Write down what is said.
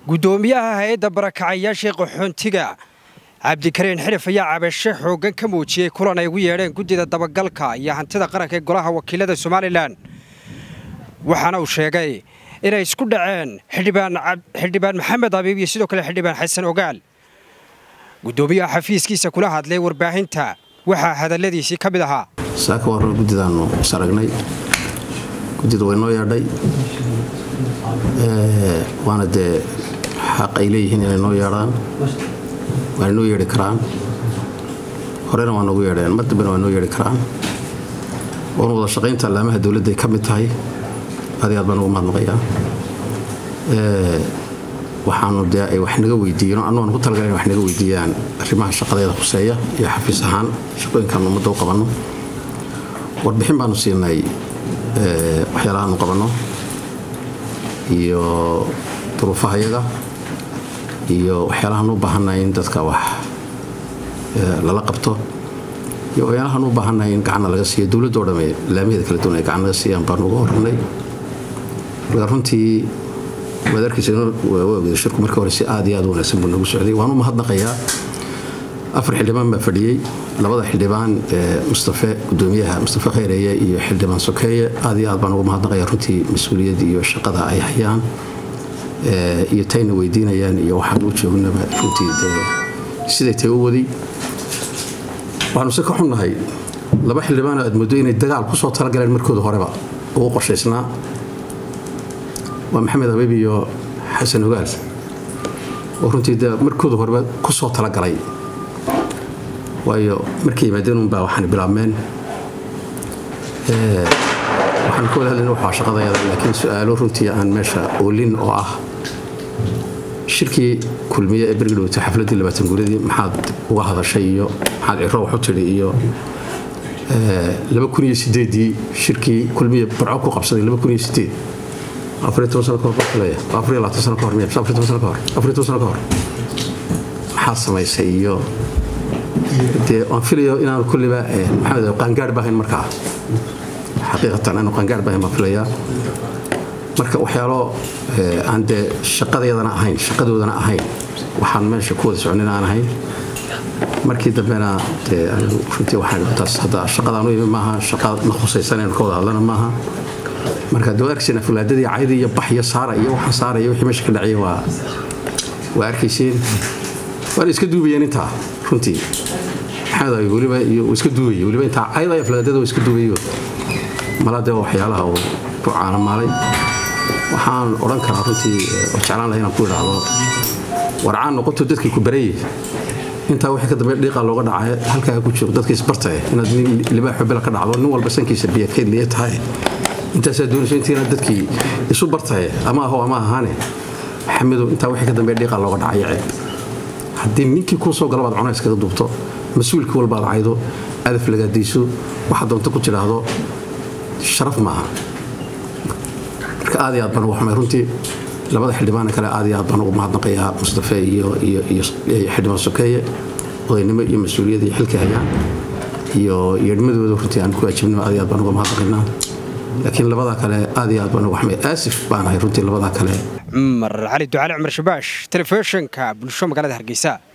guddoomiyaha hay-adda barakacayaashii qaxoontiga cabdikariin xirif ayaa cabasho xooggan ka muujiyey kulan ay ugu yeedheen guddida dabagalka iyo hantida qaranka ee golaha wakiilada somalilan waxaana uu sheegay inay isku dhaceen xildhibaan maxamed abiib iyo sidoo kale xildhibaan xasan ogaal guddoomiyaha xafiiskiisa kula hadlay warbaahinta waxaa hadalladiisii ka mid ahaa saaka waa run guddidaannu is aragnay guddida way noo yeedhay waana dee xaq ay leeyihiin inay noo yeedhaan waana noo yeedhi karaan horena waa noogu yeedheen mar dambena waa noo yeedhi karaan oona wada shaqaynta allaamaha dowladday ka mid tahay aad iyo aad baan ugu mahadnaqayaa waxaanu dee ay wax naga weydiiyeen annu aan ku talagala in wax naga weydiiyaan arrimaha shaqadeeda khuseeya iyo xafiis ahaan shaqooyinkaan ummadda u qabanno warbixin baanu siinay waxyaalahaanu qabanno iyo duruufahayaga iyo waxyaalahaan u baahannahay in dadka wax lala qabto iyo waxyaalahaan u baahannahay in gacanna laga siiyo dowladdo dhamme laamaheeda kala duwan ay gacan laga siiyaan baanu uga horannay marka runtii waad arkaysa waawgeeda shirku markii hore si aad iyo aad u wanaagsan buu nagu socday waan u mahadnaqayaa afar xildhibaan baa fadhiyey labada xildhibaan mustafe gudoomiyaha mustafe khayreeye iyo xildhibaan sokeeye aad iyo aad baan ugu mahadnaqaya runtii mas-uuliyad iyo shaqada ay hayaan iyo tayna weydiinayaan iyo waxaan u joognaba runtii siday tay u waday waxaanu se ka xunnahay laba xildhibaanoo aad muddo inay dagaal ku soo talagaleen markooda horeba ugu qorshaysnaa waa maxamed habiib iyo xasan ogaal oo runtii de markooda horeba ku soo talagalay waayo markay yimaadeen unbaa waxaan bilaabmeen waxaan ka wada hadlayna waxaa shaqadayada laakiin su-aalo runtii aan meesha oolin oo ah shirkii kulmiye ee bergidhowta xafladdii labaatan guuradii maxaad uga hadashay iyo maxaad ciro wax u tidhi iyo laba kun iyo sideedii shirkii kulmiye barco ku qabsaday laba kun iyo sideed maxaa samaysay iyo dee waan filayo inaan kulliba maxamed qaangaar baahayn markaa xaqiiqatan aanu qaangaar baahayn baan filayaa marka waxyaalo aan dee shaqadayadana ahayn shaqadoodana ahayn waxaan meesha ku wada soconin aan ahayn markii dambena dee runtii waxaan taas hadda shaqadaanu imi maaha shaqa na khusaysan inaan ka wada hadlana maaha marka dee arkayseen afulaadadii cayda iyo bax iyo saara iyo waxaan saaraya wixii meesha ka dhacay waa waa arkayseen waana iska duubayeen intaa runtii maxamed weliba iyo iska duubayay weliba intaa cayda iyo afulaadada iska duubayo mala dee waxyaalaha uu ku caanamaalay waxaan odhan karaa runtii oo jeclaan lahay inaan ku idhaahdo warcaan noqoto dadkii ku barayay intaa wixii ka dambe dhiiqa looga dhacay halkaa ku jiro dadka isbartay inaad nin libaaxo bela ka dhacdo nin walba sankiisa biyo kaydliya tahay intaasaa doonayso intiina dadkii isu bartaye ama aho ama ahaane maxamedow intaa wixii ka dambe dhiiqa looga dhacay ceeb haddii ninkii kuu soo galabaad cuna iskaga duubto mas-uulkii walbaad caydo adaf lagaadayso waxaad doonto ku tidhaahdo sharaf maaha marka aad iyo aad baan ugu xumay runtii labada xildhibaana kale aad iyo aad baan ugu mahadnaqayaa mustafe iyo xildhibaan sokeeye odaynimo iyo mas-uuliyad iyo xilkii hayaan iyo yeedhmadooda runtii aan ku waajibnimo aad iyo aad baan uga mahadnaqaynaa laakiin labadaa kale aad iyo aad baan ugu xumay aasif baan ahay runtii labadaa kale cumar cali ducaali cumar shabaash telefishinka bulsho magaalada hargeysa